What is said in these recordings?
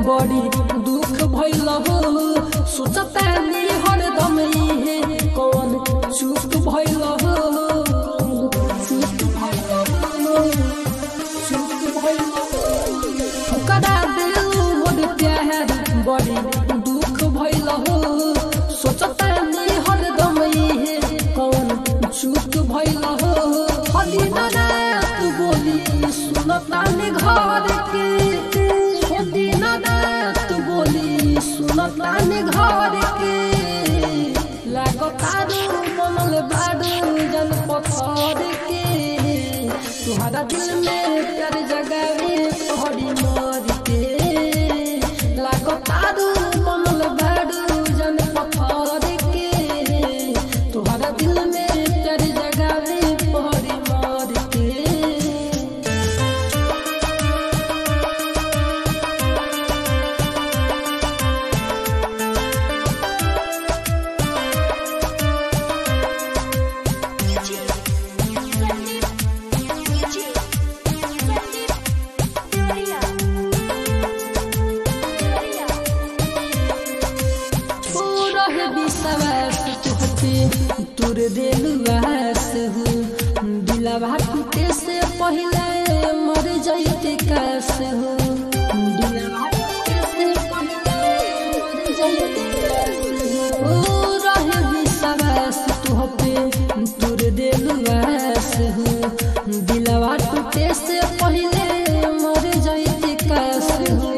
बड़ी दुख भइल हो सोचतानी हरदम इहे कौन चूक भइल हो चूक भइल हो चूक भइल हो ठुकरा देलू मोर प्यार बड़ी दुख भइल हो सोचतानी हरदम इहे कौन चूक भइल हो हली रात बोली सुनतानी घर के हली रात बोली सुनतानी घर के लागतारू बनल बारू जन पत्थर के तुहरा दिल में प्यार जगावे तोहरी मर के लागतारू बनल बारू जन पत्थर के तुहरा दिल में प्यार जगावे तोहरी मर के रहे विश्वास तुहते तोर दिलवास हो दिलवा टूटे से पहले मर जाइते कास हो दिलवा टूटे से पहले मर जाइते कास हो ओ रहे विश्वास तुहते तोर दिलवास हो दिलवा टूटे से पहले मर जाइते कास हो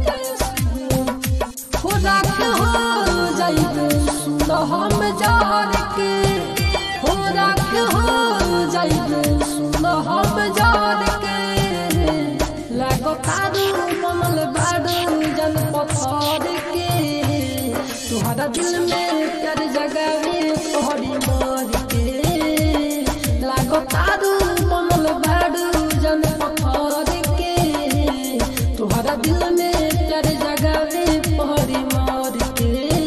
हो राख हो जाइबे सुन हम जार के हो राख हो जाइबे सुन हम जार के लागो तारू कमल बारू जन पत्थर के तुहरा दिल में प्यार जगावे तोहरी मर के लागो तारू कमल बारू जन पत्थर के तुहरा दिल में प्यार जगावे तोहरी मर के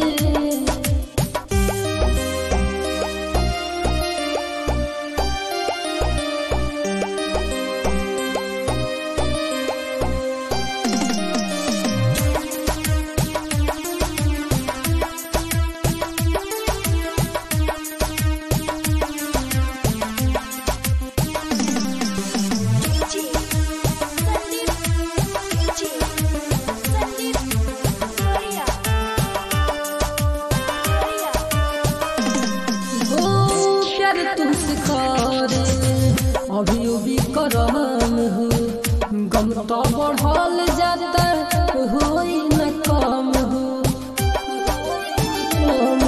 हो प्यार तुमसे करे अभी अभी करम हो गम तो बढ़ल जाता होई न कम हो कम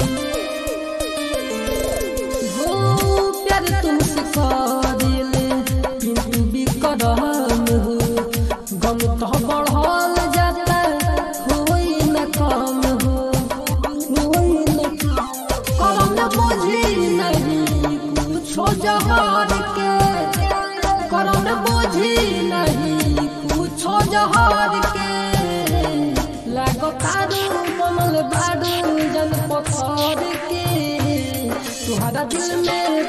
हो हो प्यार तुमसे करे किंतु भी करम हो गम तो बढ़ल जाता होई न कम हो होई न कम करम बुझी नहीं कुछो जहार के करम बुझी नहीं कुछो जहार के लागो तारू बनल बारू जन पत्थर के तुहरा दिल में